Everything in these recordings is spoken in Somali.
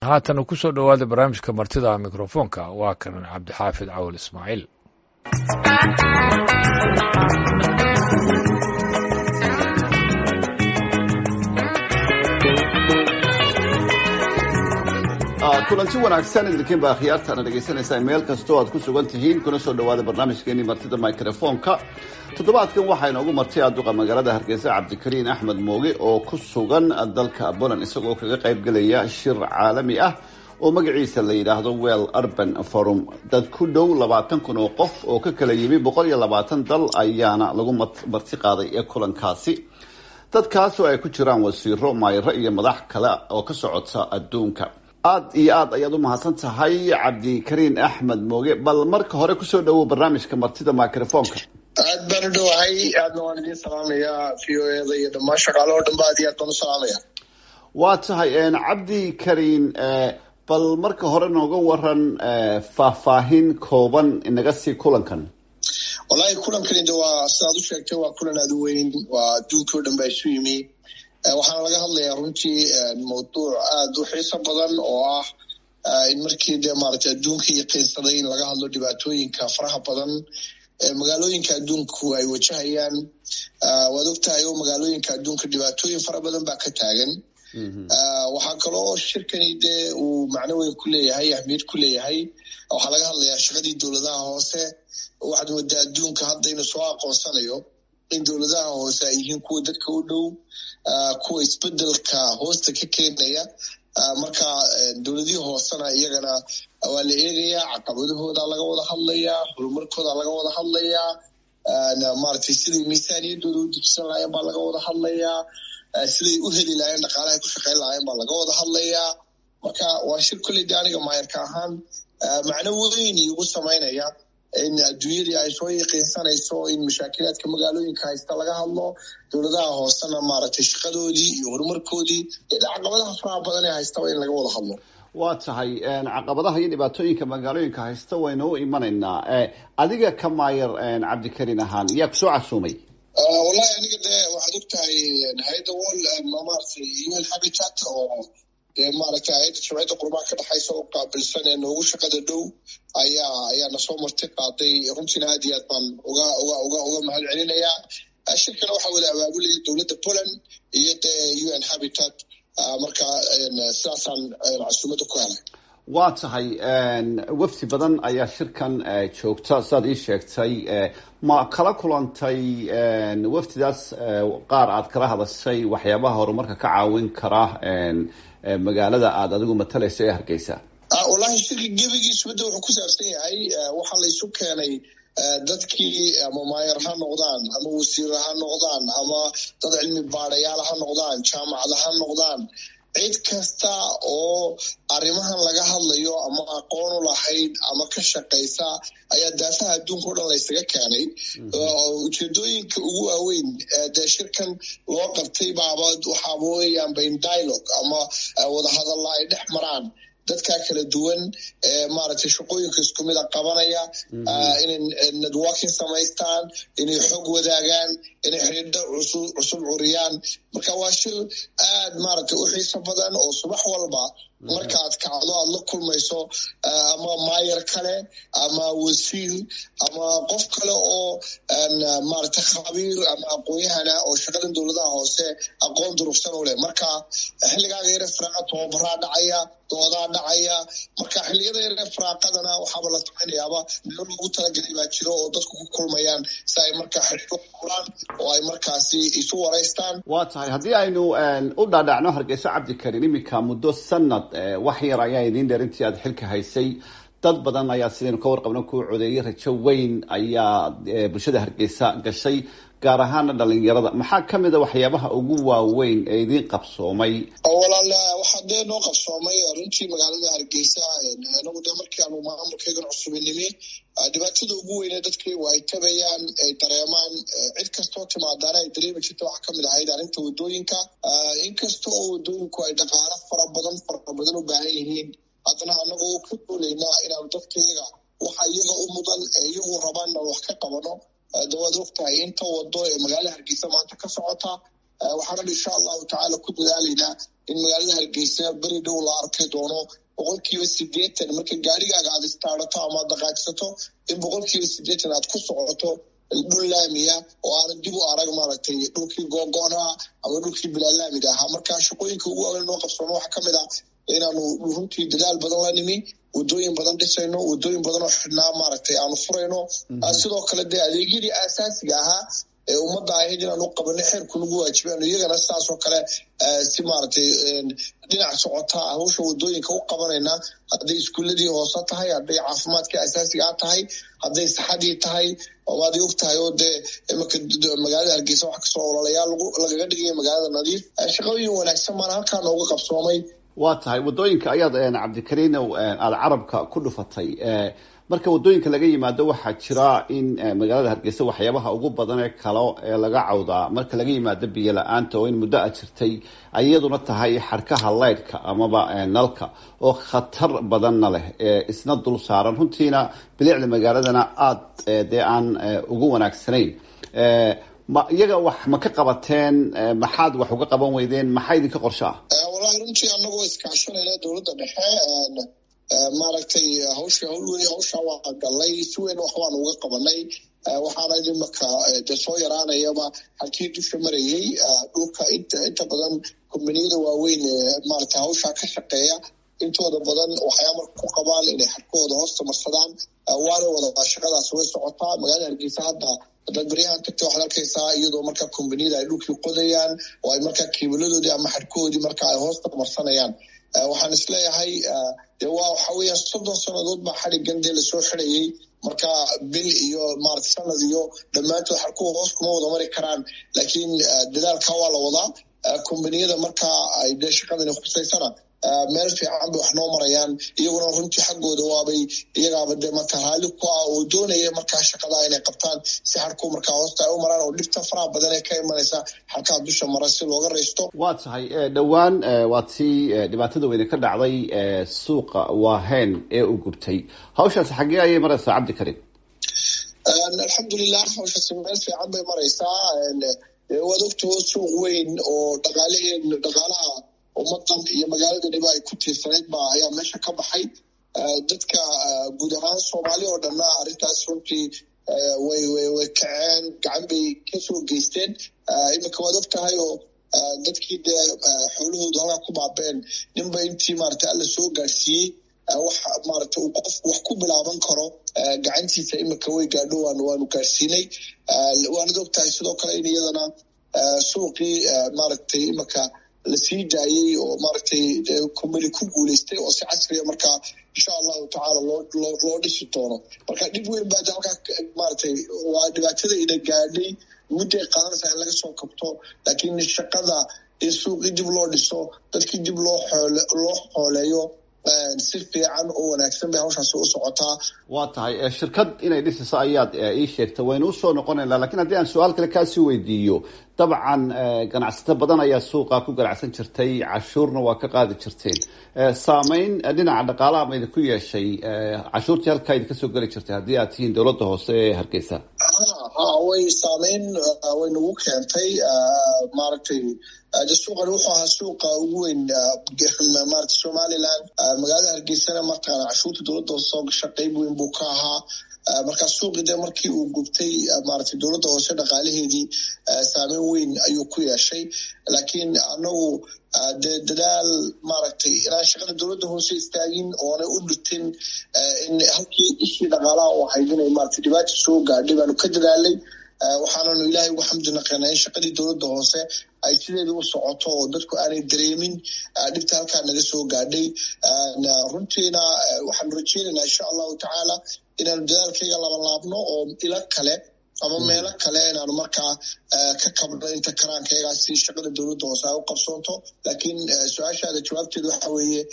haatana ku soo dhowaada barnaamijka martida mikrofoonka waa kan cabdixaafid cawal ismaaciil kulanti wanaagsan idinkiin baa khiyaartaana dhegaysanaysaa meel kastoo aad ku sugan tihiin kuna soo dhawaada barnaamijkeenii martida microfoonka toddobaadkan waxaa inoogu martay aduqa magaalada hargeysa cabdikariin axmed mooge oo ku sugan dalka poland isagoo kaga qaybgelaya shir caalami ah oo magaciisa la yidhaahdo well urban forum dad ku dhow labaatan kun oo qof oo ka kala yimi boqol iyo labaatan dal ayaana lagu marti qaaday ee kulankaasi dadkaas oo ay ku jiraan wasiiro maayiro iyo madax kale oo ka socota adduunka aada iyo aad ayaad u mahadsan tahay cabdikariin axmed mooge bal marka hore kusoo dhawow barnaamijka martida microfoonka aad baan u dhowahay aadna waan idiin salaamayaa v o eda iyo dhammaan shaqaale oo dhan ba aad iyo aad baan u salaamaya waa tahay cabdi kariin bal marka hore nooga waran faahfaahin kooban inaga sii kulankan wallahi kulankani de waa sidaad u sheegtay waa kulan aada u weyn waa adduunka o dhan baa isu yimi waxaana laga hadlayaa runtii mawduuc aada u xiiso badan oo ah in markii dee maaragtay adduunkii yaqiinsaday in laga hadlo dhibaatooyinka faraha badan magaalooyinka adduunku ay wajahayaan waad ogtahay oo magaalooyinka adduunka dhibaatooyin fara badan baa ka taagan waxaa kaloo shirkani dee uu macno weyn ku leeyahay ahmiyad ku leeyahay waxaa laga hadlayaa shaqadii dowladaha hoose waxaad moodaa adduunka hadda inuu soo aqoonsanayo in dowladaha hoose ay yihiin kuwa dadka u dhow kuwa isbedelka hoosta ka keenaya marka dowladihii hoosena iyagana waa la eegayaa caqabadahooda laga wada hadlayaa horumarkooda laga wada hadlayaa maaragtay siday miisaaniyadooda u dejisan lahayen baa laga wada hadlayaa siday u heli lahayen dhaqaalahay ku shaqayn lahayen baa laga wada hadlayaa marka waa shir kolley de aniga maayarka ahaan macno weyn igu samaynaya in adduunyadii ay soo yaqiinsanayso in mashaakilaadka magaalooyinka haysta laga hadlo dowladaha hoosena maaragtay shaqadoodii iyo horumarkoodii iyo caqabadaha faraha badan ee haystaba in laga wada hadlo waa tahay caqabadaha iyo dhibaatooyinka magaalooyinka haysta waynu u imanaynaa adiga ka maayar cabdikariin ahaan yaa kusoo casuumay wallahi aniga dee waxaad og tahay hay-adda wol maaragtay un habitat oo dee maaragtay hay-adda jamciyadda qurbaha ka dhexaysa oo qaabilsan ee noogu shaqada dhow ayaa ayaana soo marti qaaday runtiina aad iyo aad baan uga uga uga uga mahad celinayaa shirkana waxaa wada abaabulaya dowladda poland iyo dee un habitat marka sidaasaan casuumada ku helay waa tahay wafdi badan ayaa shirkan joogta sidaad ii sheegtay ma kala kulantay wafdidaas qaar aad kala hadashay waxyaabaha horumarka ka caawin kara magaalada aada adigu matalaysa ee hargeysa wallahi shirka gebigiisu midda wuxuu ku saabsan yahay waxaa laysu keenay dadkii ama maayar ha noqdaan ama wasiir ha noqdaan ama dad cilmi baadayaal ha noqdaan jaamacada ha noqdaan cid kasta oo arrimahan laga hadlayo ama aqoon u lahayd ama ka shaqaysa ayaa daafaha adduunka o dhan laysaga keenay ujeedooyinka ugu waaweyn dee shirkan loo qabtay baaba waxaaba weeyaan bain dialogue ama wadahadalla ay dhex maraan dadka kala duwan ee maaragtay shaqooyinka isku mida qabanaya inay networking samaystaan inay xog wadaagaan inay xidhiidho cusub cusub curiyaan marka waa shir aad maaragtay u xiiso badan oo subax walba markaad kacdo aad la kulmayso ama maayar kale ama wasiir ama qof kale oo maaragtay khabiir ama aqoon-yahana oo shaqadan dowladaha hoose aqoon durugsan u leh marka xilligaaga yare firaaqa tababaraa dhacaya doodaa dhacaya marka xilliyada yare firaaqadana waxaaba la samaynayaaba meel loogu talagelay baa jiro oo dadku ku kulmayaan si ay markaa xidhiidho kulaan oo ay markaasi isu waraystaan waa tahay haddii aynu u dhaadhacno hargeyso cabdikariin iminka muddo sanad wax yar ayaa idiin dheer intii aad xilka haysay dad badan ayaa sidaynu ka warqabno kuu codeeyay rajo weyn ayaa bulshada hargeysa gashay gaar ahaana dhalinyarada maxaa ka mid a waxyaabaha ugu waaweyn ee idiin qabsoomay walaal waxaa dee noo qabsoomay runtii magaalada hargeysa anagu dee markii aanu maamulkaygan cusubinimi dhibaatada ugu weyne dadkii waa ay tabayaan ay dareemaan cid kastoo timaadaana ay dareemi jirta waxaa kamid ahayd arrinta wadooyinka inkasta oo wadooyinku ay dhaqaalo fara badan fara badan u baahan yihiin haddana anagoo ka dooleynaa inaanu dadkayaga waxa iyaga u mudan ee iyagu rabaanna wax ka qabano dawaad og tahay inta wado ee magaalada hargeysa maanta ka socota waxaanan insha allahu tacaala ku dadaalaynaa in magaalada hargeysa beri dhow la arki doono boqolkiiba sideetan marka gaarigaaga aad istaarato ama ad dhaqaajsato in boqolkiiba sideetan aad ku socoto dhul laamiya oo aanan dib u arag maaragtay dhulkii googoonaa ama dhulkii bilaalaamiga ahaa marka shaqooyinka ugu waaweyn noo qabsoono waxaa kamid ah inaanu runtii dadaal badan la nimi wadooyin badan dhisayno wadooyin badan oo xidhnaa maaragtay aanu furayno sidoo kale dee adeegyadii aasaasiga ahaa ee ummadda ahayd inaanu qabanay xeerku nagu waajibaano iyagana sidaasoo kale si maaragtay dhinac socotaa hawsha wadooyinka u qabanayna hadday iskuuladii hoose tahay hadday caafimaadkii asaasigaa tahay hadday saxadii tahay waad og tahay oo dee imika magaalada hargeysa wax kasoo ololayaal lagaga dhigaya magaalada nadiif shaqooyin wanaagsan baana halkaa nooga qabsoomay waa tahay wadooyinka ayaad cabdikariinow aada carabka ku dhufatay marka wadooyinka laga yimaado waxaa jira in magaalada hargeysa waxyaabaha ugu badan ee kale ee laga cawdaa marka laga yimaado biyo la-aanta oo in muddo a jirtay ay iyaduna tahay xadhkaha leydhka amaba nalka oo khatar badanna leh isna dul saaran runtiina bilicda magaaladana aada dee aan ugu wanaagsanayn ma iyaga wax ma ka qabateen maxaad wax uga qaban weydeen maxaa idinka qorsho ah wallahi runtii anagoo iskaashanayna dowladda dhexe maaragtay hawsha hawl wey hawsha waa galnay si weyn wax waan uga qabanay waxaana imaka de soo yaraanayaba halkii dusha marayay dhulka inta inta badan kombaniyada waaweyn maaragtay hawshaa ka shaqeeya intooda badan waxay amar ku qabaan inay xarkahooda hoosta marsadaan waana wada shaqadaas way socotaa magaalada hargeysa hadda hadaad baryahan tagta waxaad arkaysaa iyadoo markaa kombaniyada ay dhulkii qodayaan oo ay markaa kiibaladoodii ama xadhkahoodii marka ay hoosta marsanayaan waxaan isleeyahay de waa waxa weeyaan soddon sannadood baa xadhigan dee lasoo xidhayay marka bil iyo maarata sanad iyo dhammaantood xarkuhu hoos kuma wada mari karaan laakiin dadaalka waa la wadaa kombaniyada markaa ay dee shaqadani khusaysana meel fiican bay wax noo marayaan iyaguna runtii xaggooda waabay iyagaaba dee marka raalli ku ah oo doonaya markaa shaqadaa inay qabtaan si xarku markaa hoosta ay u maraan oo dhibta faraha badan ee ka imanaysa xarkaha dusha mara si looga raysto waa tahay dhowaan waa tii dhibaatada weyne ka dhacday suuqa waahen ee u gubtay hawshaasi xaggee ayay maraysaa cabdikarim alxamdulilah hawshaasi meel fiican bay maraysaa waad ogtao suuq weyn oo dhaqaalaheen dhaqaalaha ummadan iyo magaaladaniba ay ku tiirsanayd ba ayaa meesha ka baxay dadka guud ahaan soomaali oo dhanna arrintaas runtii way way way kaceen gacan bay kasoo geysteen iminka waad og tahay oo dadkii dee xoolahoodu halkaa ku baabeen ninba intii maarata alla soo gaadhsiiyey wax maarata uu qofku wax ku bilaaban karo gacantiisa iminka way gaadho waan waanu gaadhsiinay waanad og tahay sidoo kale in iyadana suuqii maaragtay iminka lasii daayey oo maaragtay kumbani ku guuleystay oo si casriya markaa insha allahu tacaala loo loo loo dhisi doono marka dhib weyn baa halkaa maaragtay waa dhibaatada ina gaadhay mudday qaadanaysaa in laga soo kabto laakiin shaqada in suuqii dib loo dhiso dadkii dib loo xoole loo xooleeyo si fiican oo wanaagsan bay hawshaasi u socotaa waa tahay shirkad inay dhisayso ayaad ii sheegtay waynu usoo noqonaynaa lakin haddii aan su-aal kale kaasii weydiiyo dabcan ganacsato badan ayaa suuqa ku ganacsan jirtay cashuurna waa ka qaadi jirteen saameyn dhinaca dhaqaalaha ma idinku yeeshay cashuurtii halkaa idinka soo geli jirtay haddii aad tihiin dowladda hoose ee hargeysa ha way saameyn way nagu keentay maaragtay de suuqan wuxuu ahaa suuqa ugu weyn maarata somaliland magaalada hargeysana markaan cashuurta dowladda hoose soo gasha qeyb weyn buu ka ahaa markaa suuqii de markii uu gubtay maaragtay dowladda hoose dhaqaalaheedii saameyn weyn ayuu ku yeeshay laakiin anagu dee dadaal maaragtay inaan shaqada dowladda hoose istaagin oonay u dhutin in halkii ishii dhaqaalaha u ahayd inay maarata dhibaata soo gaadhay baanu ka dadaalay waxaananu ilaahay ugu xamdi naqeenaa in shaqadii dowladda hoose ay sideeda u socoto oo dadku aanay dareemin dhibta halkaa naga soo gaadhay runtiina waxaanu rajeynaynaa insha allahu tacaala inaanu dadaalkayga labanlaabno oo ilo kale ama meelo kale inaanu markaa ka kabno inta karaankaygaa si shaqada dowladda hoose ay u qabsoonto laakiin su-aashaada jawaabteeda waxa weeye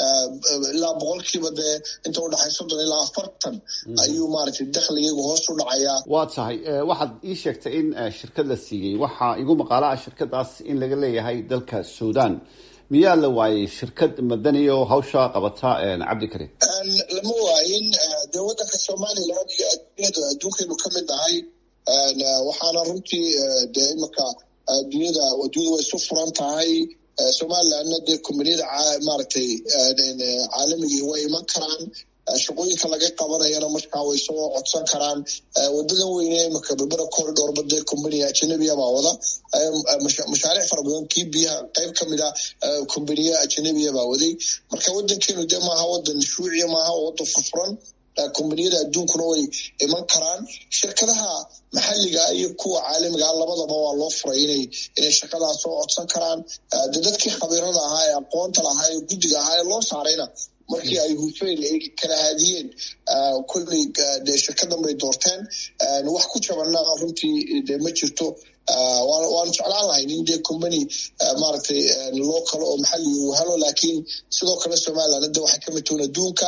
ilaa boqolkiiba dee inta udhaxay soddon ilaa afartan ayuu maaragtay dakhligaygu hoos u dhacayaa waa tahay waxaad ii sheegtay in shirkad la siiyey waxaa igu maqaalaha shirkadaas in laga leeyahay dalka sudan miyaa la waayey shirkad madani oo hawsha qabata cabdikarim lama waayin dee waddanka somaliland iyo adduunyada adduunkaynu ka mid nahay waxaana runtii dee imika dunyada adduunyada way isu furan tahay somalilandna dee kombaniyada maaragtay caalamigii way iman karaan shaqooyinka laga qabanayana markaa way soo codsan karaan wadadan weyne imaka berbera corridorba dee combaniya ajanabiya baa wada mashaariic fara badan kii biyaha qayb ka mid a combaniya ajanabiya baa waday marka wadankeenu dee maaha wadan shuuciya maaha oo wadan furfuran kombaniyada adduunkuna way iman karaan shirkadaha maxalliga iyo kuwa caalamiga labadaba waa loo furay inay inay shaqadaas soo codsan karaan de dadkii khabiirada ahaa ee aqoonta lahaa ee guddiga ahaa ee loo saarayna markii ay hufeen ay kala haadiyeen kolley dee shirkadan bay doorteen wax ku jabanna runtii dee ma jirto waanu jeclaan lahayn in dee combany maaragtay loo kalo oo maxalli uu helo laakiin sidoo kale somaliland de waxay ka mid toon adduunka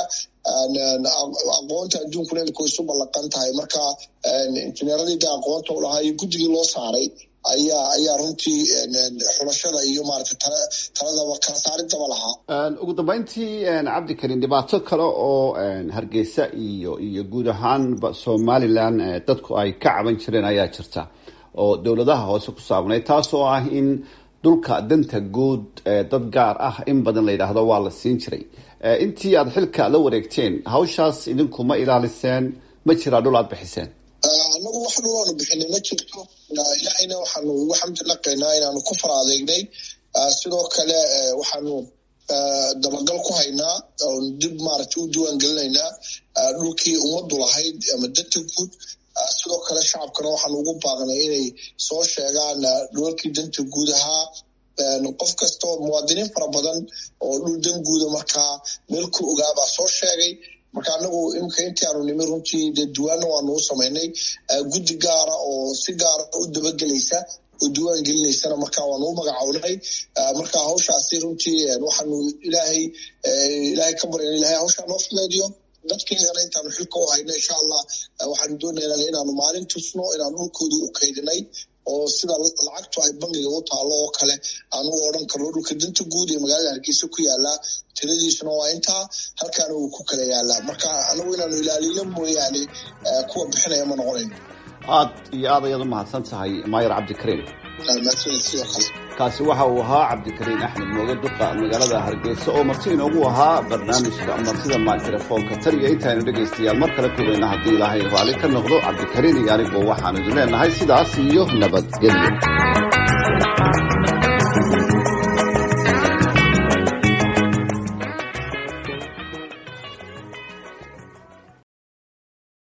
aqoonta adduunkuna imika isu ballaqan tahay marka injineeradii de aqoonta u lahaa iyo guddigii loo saaray ayaa ayaa runtii xulashada iyo maaragtay taladaba kala saaridaba lahaa ugu dambeyntii cabdikarin dhibaato kale oo hargeysa iyo iyo guud ahaanba somaliland dadku ay ka caban jireen ayaa jirta oo dowladaha hoose ku saabnay taasoo ah in dhulka danta guud dad gaar ah in badan la yidhaahdo waa la siin jiray intii aada xilka la wareegteen hawshaas idinku ma ilaaliseen ma jiraa dhul aada bixiseen anagu wax dhulaanu bixinay ma jirto ilaahayna waxaanu ugu xamdi naqaynaa inaanu ku fara adeegnay sidoo kale waxaanu dabagal ku haynaa oon dib maaragtay u diiwaan gelinaynaa dhulkii ummaddu lahayd ama danta guud sidoo kale shacabkana waxaanu ugu baaqnay inay soo sheegaan dhulalkii danta guud ahaa qof kasta oo muwaadiniin fara badan oo dhul dan guuda markaa meel ku ogaabaa soo sheegay marka anagu imika intii aanu nimi runtii dee diwaanna waanu u samaynay guddi gaara oo si gaara u dabagelaysa oo diwaan gelinaysana marka waanu u magacownay marka hawshaasi runtii waxaanu ilaahay ilaahay ka baryan ilahay hawshaa noo fudeediyo dadkeygana intaanu xilka u hayno insha allah waxaanu doonaynaa inaanu maalin tusno inaanu dhulkooda u kaydinay oo sida lacagtu ay bangiga u taalo oo kale aan u odhan karno dhulka danta guud ee magaalada hargeysa ku yaalaa tiradiisuna waa intaa halkaana uu ku kala yaalaa marka anagu inaanu ilaalino mooyaane kuwa bixinaya ma noqonayn aad iyo aad ayaad u mahadsan tahay maayar cabdikariim sidoo kale kaasi waxa uu ahaa cabdikariin axmed mooge duqa magaalada hargeysa oo marti inoogu ahaa barnaamijka martida microfoonka tan iyo intaynu dhegaystayaal mar kale kulayna haddii ilaahay raali ka noqdo cabdikariin iyo aniguo waxaanu idin leenahay sidaas iyo nabadgelyo